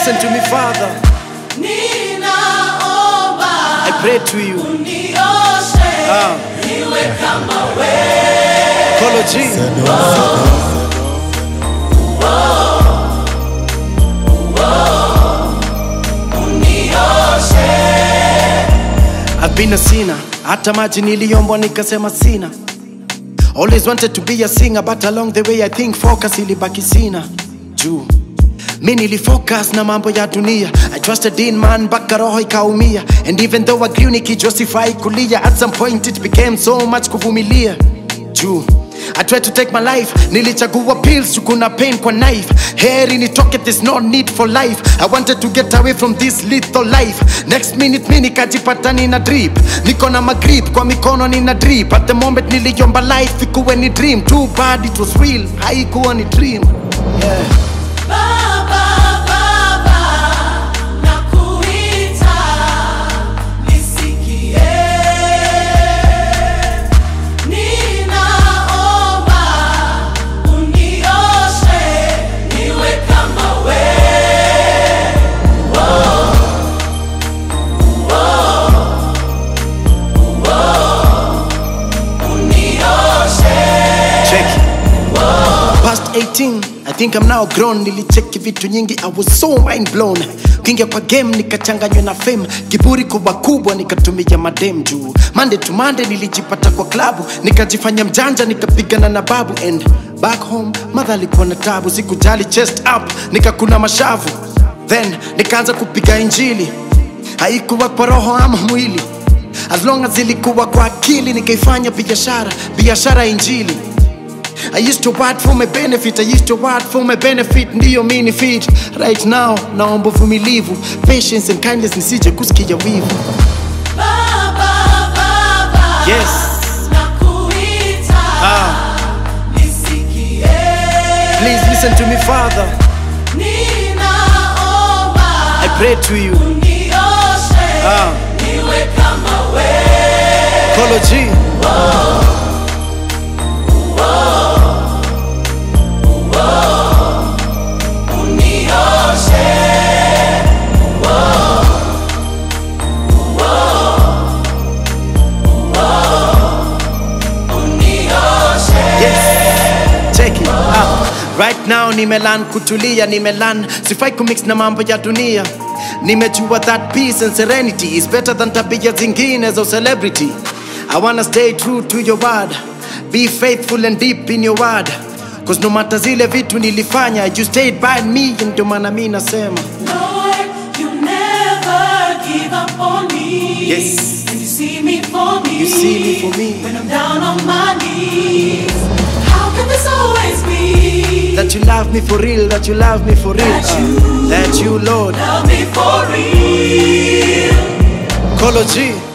listen to me, Father. Ninaomba I pray to you. unioshe Ah. niwe kama wewe. Kolo G. Unioshe I've been a sinner. Hata maji niliombwa nikasema sina. Always wanted to be a singer but along the way I think focus ilibaki sina. Juu mi nilifocus na mambo ya dunia I trusted in man mpaka roho ikaumia and even though I grew nikijustify kulia at some point it became so much kuvumilia juu I tried to take my life nilichagua pills juu kuna pain kwa knife heri nitoke there's no need for life I wanted to get away from this lethal life next minute mi nikajipata nina drip niko na magrip kwa mikono nina drip at the moment niliomba life ikuwe ni dream too bad it was real haikuwa ni dream yeah. Baba, Baba, nakuita, nisikie. Ninaomba, unioshe, niwe kama wewe. Unioshe. check past 18 i think i'm now grown nilicheki vitu nyingi i was so mind blown kingia kwa game nikachanganywa na fame kiburi kubwa kubwa nikatumia madem juu mande to mande nilijipata kwa klabu nikajifanya mjanja nikapigana na babu and back home madha alikuwa na tabu sikujali chest up nikakuna mashavu then nikaanza kupiga injili haikuwa kwa roho ama mwili as long as ilikuwa kwa akili nikaifanya biashara biashara ya injili I used to work for my benefit, I used to work for my benefit, ndiyo mini fit right now. Naomba uvumilivu, patience and kindness, nisije kusikia wivu. Baba, Baba, Yes. nakuita, Ah, nisikie. please listen to me, Father. Ninaomba, I pray to you. unioshe, Ah. niwe kama wewe. Kolo G. Unioshe. Unioshe. Yes. Check it out. Right now nimelan kutulia, nimelan sifai kumix na mambo ya dunia. Nimejua that peace and serenity is better than tabia zingine za celebrity. I wanna stay true to your word. Be faithful and deep in your word. Cause no matter zile vitu nilifanya, you stayed by me, ndio maana mi nasema. Lord, you never give up on me. Yes. And you see me for me. You see me for me. When I'm down on my knees. How can this always be? That you love me for real, that you love me for real. That uh, you- that you, Lord. Love me for real. Kolo G.